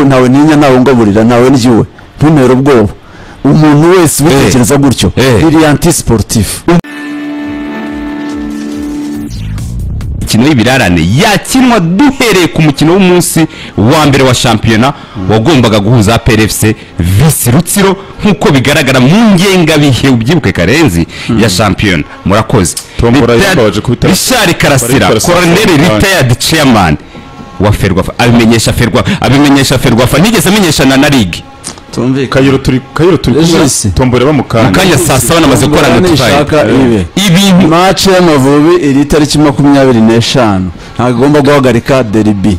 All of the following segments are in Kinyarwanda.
ntawe ntinya ntawe ngaburira ntawe njyiwe ntuntere ubwoba umuntu wese ubitekereza gutyo Eh. biri anti sportif imikino y'ibirarane yakinwa duhereye ku mukino w'umunsi wa mbere wa shampiyona wagombaga guhuza PRFC vs Rutsiro nk'uko bigaragara mu ngengabihe ubyibuke karenzi ya shampiyona murakoze Tombola Retired- yababaje ko bitari- Richard Karasira Karasira, Colonel Karasira. Retired Chairman wa Ferwafa abimenyesha Ferwafa abimenyesha Ferwafa ntigeze amenyeshana na Ligue tumvikana kayiro turi kayiro turi Ejisi. kumwe tombora bamukanya mu kanya saa saba namaze gukorana ishaka n'utwaye ibe ibintu mace y'amavubi iri tariki makumyabiri n'eshanu ntabwo igomba guhagarika deribi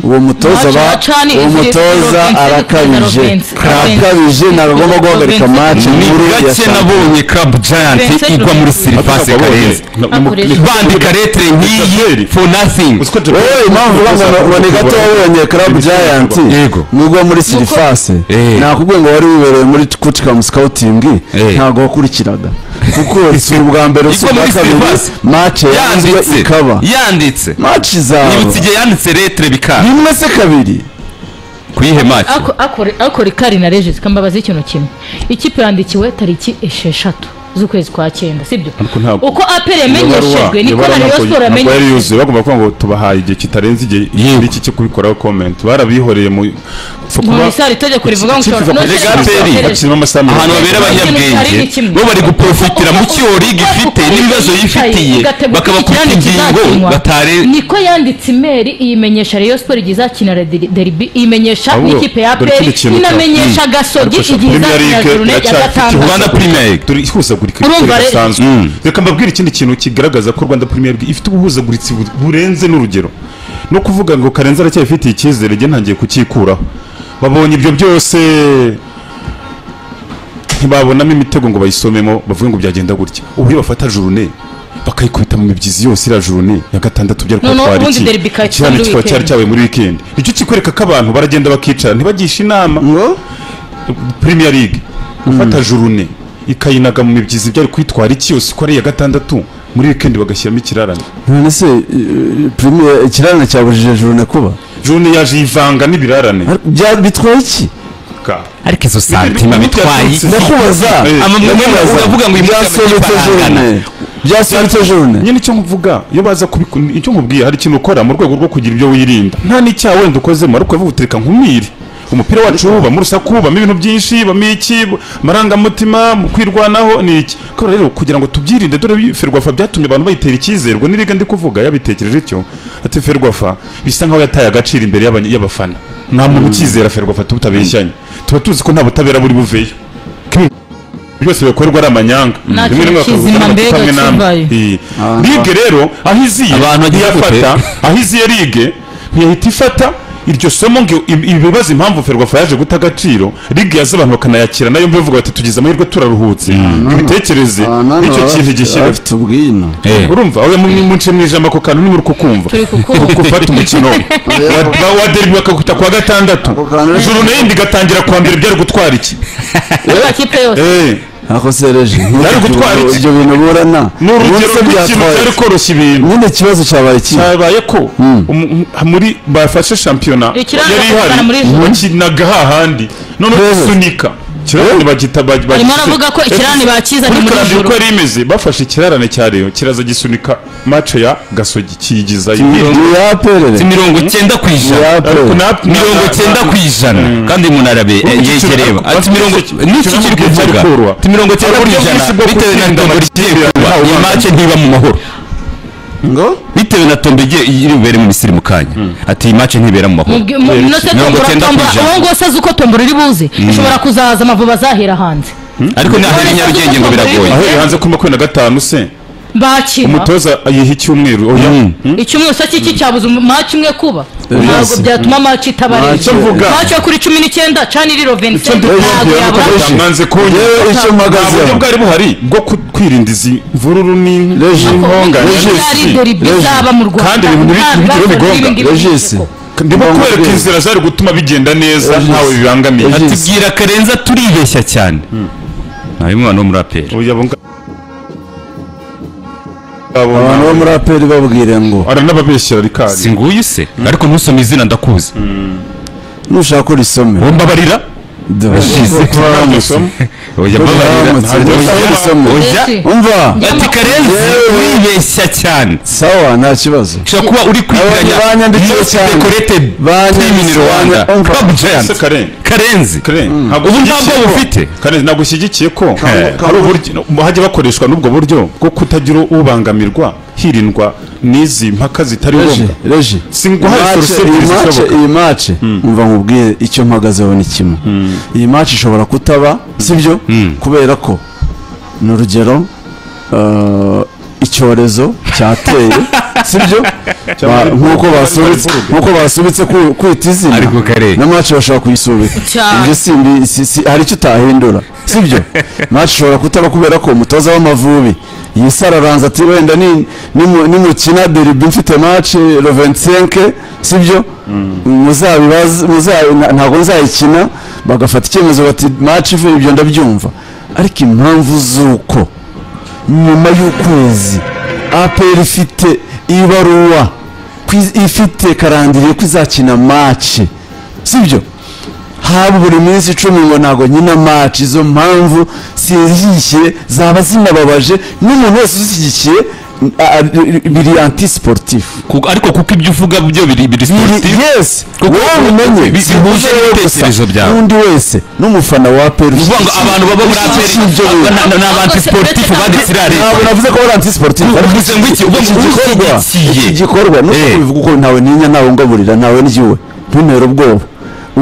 uwo mutoza Match ba wacani uwo izwi mutoza Robinson arakabije Robinson. arakabije ntabwo agomba guhagarika Robinson. mace ni nkuru ya gake saa nabonye Club Giant Vincent igwa muri siripasi karenzi bandika letere nk'iyi for nothing wowe impamvu banga ngo ni gato wabonye club giant Yego. nubwo muri sirifase Eh. nakubwiye ngo wari wibereye muri kucikamu scouting Eh. ntabwo wakurikiraga kuko si ubwa mbere si Igwa ubwa muri kabiri Sylvester. mace yanzwe yanditse ikaba yanditse maci zawe nibutse igihe yanditse letere bikanga rimwe se kabiri kuyihe mace akora ikari na regis kambabaza ikintu kimwe ikipe yandikiwe tariki esheshatu z'ukwezi kwa cyenda sibyo Ariko ntabwo- uko apere yamenyeshejwe niko na rayon yari siporo yamenyeshejwe yuzuye bagomba kuvuga ngo tubahaye igihe kitarenze igihe iki cyo kubikoraho comment barabihoreye mu mu isari itegeko rivuga ngo ushobora Erega aperi. ahantu babera abanyabwenge Ikintu cyari ni bo bari kimwe. guprofitira mu cyo liga ifite n'ibibazo yifitiye bakabakubita ingingo batare niko yanditse imeri iyimenyesha Rayon Sport igihe izakina Redi- derby iyimenyesha Ahubwo, n'ikipe ya dore APR ikindi kintu inamenyesha Gasogi Ariko igihe Premier izakina League Jurune ya iracyafite gatandatu Rwanda Premier League dore ihuzagurika Urumva rero- ridasanzwe Mm. reka mbabwire ikindi kintu kigaragaza ko rwanda premier league ifite ubuhuzaguritsi bu- burenze n'urugero no kuvuga ngo karenzi aracyabifitiye icyizere njye ntangiye kukikuraho babonye ibyo byose ntibabonamo imitego ngo bayisomemo bavuge ngo byagenda gutya uburyo bafata jurune bakayikubita mu mibyizi yose iriya jurune ya gatandatu byari Noneho kubatwara ubundi iki derby ikaba ikiri ikiraro muri kikaba cyari weekend. cyabaye muri weekend nicyo kikwereka ko abantu baragenda bakicara ntibagishe inama ngo premier league gufata jurune ikayinaga mu mibyizi byari kwitwara iki yose ko ari iya gatandatu muri weekend bagashyiramo ikirarane none se eh, premier ikirana cyabujije jurune kuba jurune yaje yivanga n'ibirarane Bya- bitwaye iki Ka. ariko izo santima Ibi- ibi- bitwaye ibi- ndakubaza Eh, ama- ndakubaza. uravuga ngo uyu munsi byasobetse abanyarwanda jurune byasobetse jurune nyine icyo nkuvuga iyo baza kubikora icyo nkubwiye hari ikintu ukora mu rwego rwo kugira ibyo wirinda nta n'icyaha wenda ukozemo ariko uvuga utereka nkumire umupira wacu wubamo urusaku wubamo ibintu byinshi wubamo iki amarangamutima mu kwirwanaho ni iki kubera rero kugira ngo tubyirinde dore ferwafa byatumye abantu bayitera icyizerwe n'iriga ndi kuvuga yabitekereje ityo ati ferwafa bisa nkaho yataye agaciro imbere y'abany- y'abafana nta muntu ukizera ferwafa tubutabeshyanye tuba tuzi ko nta butabera buri buveyo byose bikorwa ari amanyanga Nta Rimwe rimwe kintu bakavuga kizima ngo mbega kamwe namwe. kimbaye. Iyi. Ah, ligue rero aho iziye Abantu bagiye ntiyafata aho iziye ligue ntiyahita ifata iryo somo ngo ibi- ibi bibazo impamvu ferwafa yaje guta agaciro ligue yaza abantu bakanayakira nayo mbivuga bati tugize amahirwe turaruhutse ibitekereze Ah, none icyo baba kintu bafite- gishyira bafite ubwino Eh. urumva aho munce mu ijambo ako kantu nimuri kukumva Turi kukumva. Ku- gufata umukino wa, wa derby bakakubita kuwa gatandatu Ako kantu- ijuru n'indi igatangira kuwa mbere byari gutwara iki amakipe yose Eh. ako sereje Byari gutwara iki? ibyo bintu burana ni urugero Ubundi se rw'ikintu byatwaye cyari iki? koroshya ibintu nyine ikibazo cyabaye kibi cyabaye ko umu- umu- muri bafashe shampiyona Ikiranga yari ihari bakora muri juru. bakinaga hahandi none Rero. gisunika kirarane bagita arimo aravuga ko ikirani bakiza ni muri karambye juru uko yari imeze bafashe ikirarane cya reyo kiraza gisunika mace ya gasogi kiyigizayo ni si yaperere mirongo cyenda ku ijana Ya- ariko na mirongo cyenda ku ijana kandi umuntu arabe yegereye ati mirongo n'iki kiri kuvuga ati mirongo cyenda ku ijana bitewe na tombo rigiye kuba iyi mace ntiba mu mahoro ngo bitewe na tombo igiye iri bubere mu misiri mu kanya ati iyi mace ntibera mu mahoro inote Mirongo tombora icyenda ku tombora ijana. uwo nguwo se azi uko tombora iri buze ishobora kuzaza amavubi azahera hanze ariko naho i nyarugenge ngo biragoye aho yari hanze kuri makumyabiri na gatanu se bakira umutoza yiha icyumweru oya icyumweru se kiki cyabuze maci imwe kuba ntabwo Yes. byatuma maci itaba Match icyo mvuga. maci yo kuri cumi n'icyenda cani riro icyo vincent ndi ntabwo kubabwira ni uko yabura batamwanze yewe kunyura icyo nta buryo mpagazeho bwari buhari bwo ku- kwirinda izi mvururu ni- Reji. n'intonganya Reji. ari deribi Regis. zaba mu rwanda Kandi ibintu biri- Nta biri- biri bibazo bigonga. n'ibindi biri Regis. koko. ndimo Ngomba kubereka kubwira. inzira zari gutuma bigenda neza Regis. ntawe bibangamiye Regis. ati bwira karenza turibeshya cyane nawe umwana wo muri aperi oya bunga abantu bo muri aperi babwire ngo aranababeshyera rikari si nguyu se ariko ntusome izina ndakuzi nushaka ko risome uwo mbabarira Ndabashize. Washize. oya mbabarira Ndamutse, nushaka ko risome. oya Mbese. umva ati karenzi Yewe. wibeshya cyane sawa nta kibazo ushobora kuba uri kwitiranya Aba banyandikiye most cyane. decorated Banyandikiye team in Rwanda cyane. club giant ese karenzi karenzi karenzi ntabwo Ubu nta ushyigikiye bwoba ko- ufite. karenzi ntabwo ushyigikiye ko Ka- hari uburyo hajya bakoreshwa n'ubwo buryo bwo kutagira ubangamirwa hirindwa n'izi mpaka zitari reji ngombwa reji Si nguhaye Iyi match- solution iyi match- zishoboka. iyi match umva nkubwiye icyo mpagazeho ni kimwe iyi match ishobora kutaba sibyo kubera ko ni urugero uh, icyorezo cyateye sibyo Ba- Marburg, nk'uko Marburg. basubitse nk'uko basubitse ku- kwita izina Ariko kare. na match bashobora kuyisubika Cyane. ibyo simbi si- si- hari icyo utahindura sibyo match ishobora kutaba kubera ko umutoza w'amavubi yisararanza ati wenda ni- nimu- nimukina deribi mfite match le 25 sibyo muzabibaze muza- na- ntabwo nzayikina bagafata icyemezo bati match ivuye ibyo ndabyumva ariko impamvu z'uko nyuma y'ukwezi apr ifite ibaruwa ku iz- ifite karandiriye ko izakina mace sibyo haba buri minsi icumi ngo ntabwo nyina mace izo mpamvu zishyigikiye zaba zinababaje n'umuntu wese uzishyigikiye a- a- biri anti sportif Ku- ariko kuko ibyo uvuga byo biri biri sportive yes Kuko- wowe ubimenye bi- bihuje wowe gusa, n'ibitekerezo byawe. n'undi wese n'umufana wa apr ni ukuvuga ngo abantu baba muri aperi ni abantu sportif baditsira ntabwo leta navuze ko ari anti sportif ariko uvuze ngo iki uvuga ngo igikorwa ushyigikiye igikorwa nuko Eh. bivuga uko ntawe ninya ntawe ngaburira ntawe ndyiwe ntuntere ubwoba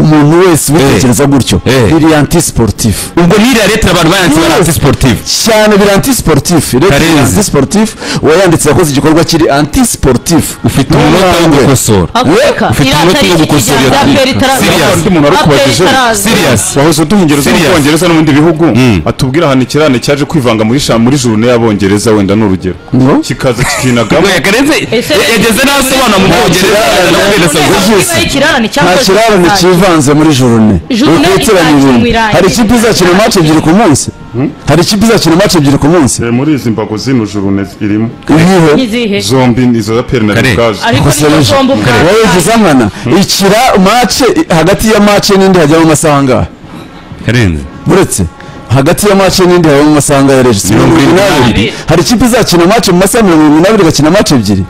umuntu wese ubitekereza gutyo Eh. biri anti sportif ubwo n'iriya leta abantu bayanditse ari Yes. anti sportive cyane biri anti sportif rero Karenzi. biri anti sportif uwayanditse yakoze igikorwa kiri anti sportif ufite umunota wo gukosora Afurika ufite iratariki umunota wo gukosora iyo ijyana rya tariki. Petero- Serious. undi muntu Aperi arikubagejeho itaraza. Serious. wahoze duhungereza mu Serious. bwongereza no mu bindi bihugu atubwira ahantu ikirane cyaje kwivanga muri sha muri juru y'abongereza wenda ni urugero No. kikaza kikinagamo Oya, Karenzi Ese- yageze n'abasobanura mu bwongereza None anabereza niba ari ikirarane nta cyakoze kirarane cyane. cyivanze muri jorone Journée ukwitiranya izakina ibintu irangiye. hari ikipe izakina mace ebyiri ku munsi hari ikipe izakina mace ebyiri ku munsi Eh, muri izi mbago zino juru irimo iriho n'izihe zombi izo za peri na Kare. rikazi ariko nizo Gusa zombi ubwazo wowe uvuze nkana ikira mace hagati ya mace n'indi hajyamo amasaha angahe karenzi uretse hagati ya mace n'indi hajyamo amasaha angahe rero si mirongo irindwi n'abiri hari ikipe izakina mace mu masaha mirongo irindwi n'abiri igakina mace ebyiri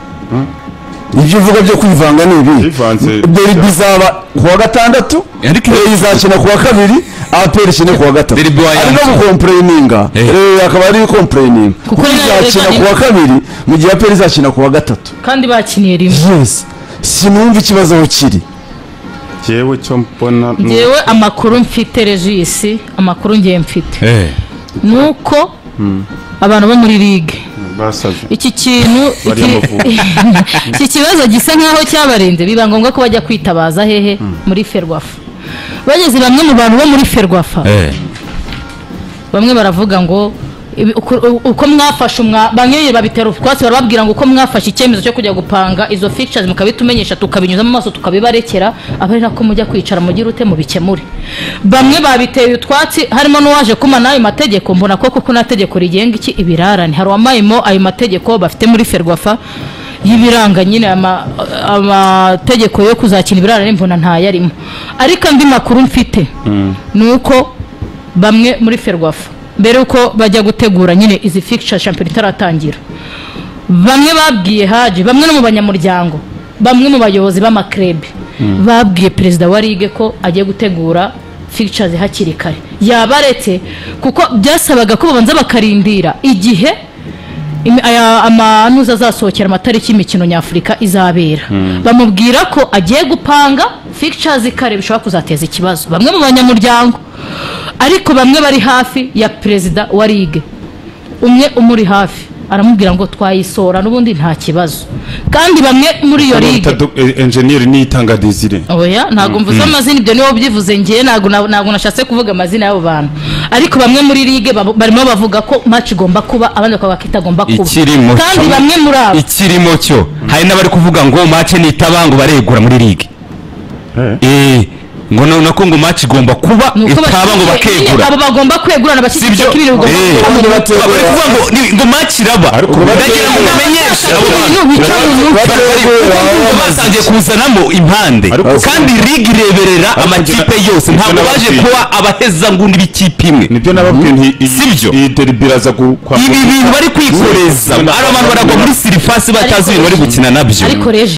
ibyo uvuga byo kwivanga ni ibi Bivanze. deribi izaba ku wa gatandatu Ariko iyo- eyi izakina ku wa kabiri aperi ikine ku wa gatatu Deribi wayanze. ari no gukompureyininga Eh. Eh, akaba ari gukompureyininga kuko Kuko izakina nayo reka ni- ku wa kabiri mu gihe aperi izakina ku wa gatatu kandi bakiniye rimwe yes sinumva ikibazo aho kiri jyewe cyo mbona ni- ngewe amakuru mfite regisi amakuru ngiye mfite ni uko abantu bo muri ligue basaze iki kintu Bari iki- amavubi. iki kibazo gisa nk'aho cyabarenze biba ngombwa ko bajya kwitabaza hehe muri ferwafa bageze bamwe mu bantu bo muri ferwafa bamwe baravuga ngo ibi- uko- uko mwafashe umwa bamwe babitera utwatsi barababwira ngo uko mwafashe icyemezo cyo kujya gupanga izo features mukabitumenyesha tukabinyuza mu maso tukabibarekera aba ari nako mujya kwicara mugire ute mubikemure bamwe babiteye utwatsi harimo n'uwaje kumana ayo mategeko mbona ko kuko nta tegeko rigenga iki ibirarane hari uwamayemo ayo mategeko bafite muri ferwafa y'ibiranga nyine ama- amategeko yo kuzakina ibirarane mbona ntayarimo ariko andi makuru mfite ni uko bamwe muri ferwafa mbere yuko bajya gutegura nyine izi fikica shampiyona itaratangira bamwe babwiye haje bamwe no mu banyamuryango bamwe mu bayobozi b'amakrebe babwiye perezida wa ligue ko agiye gutegura fikicazi hakiri kare yabaretse kuko byasabaga ko babanza bakarindira igihe imi- aya- amanuza azasohokera amatariki y'imikino nyafurika izabera bamubwira ko agiye gupanga fikicazi kare bishobora kuzateza ikibazo bamwe mu banyamuryango ariko bamwe bari hafi ya perezida wa ligue umwe umuri hafi aramubwira ngo twayisora n'ubundi nta kibazo kandi bamwe muri iyo ligue Utado- eh, enjeniyeri niyitanga desire oya ntabwo mvuze amazina ibyo niwo byivuze ngiye ntabwo na- ntabwo nashatse kuvuga amazina y'abo bantu ariko bamwe muri ligue babo- barimo bavuga ko match igomba kuba abandi bakavuga ko itagomba kuba Ikirimo kandi cyo- bamwe muri abo ikirimo cyo hari n'abari kuvuga ngo mace nitaba ngo baregura muri ligue Eh. Eh, ngo no- nako ngo match igomba kuba Ni uko itaba ngo bashyigikira- nyine bakegura abo bagomba kwegura na bashyigikira ko ibintu bigomba Eh. kuba Kandi mu bategura. Bari kuvuga ngo ni- ngo match iraba Ariko ndagira ngo bategura. umenyeshe abo bantu bintu bica mu mutwe Kuko basangiye kuzanamo impande Ariko- kandi ligue ireberera Ariko amakipe ngira- yose ntabwo ngira baje n'ababyeyi. kuba abahezanguni b'ikipe imwe nibyo nababwiye nti iyi- Si byo. iyi derby iraza ku- kwa ibi bintu bari kwikoreza hari abantu baragwa muri sirifasi batazi ibintu bari gukina nabyo ariko reje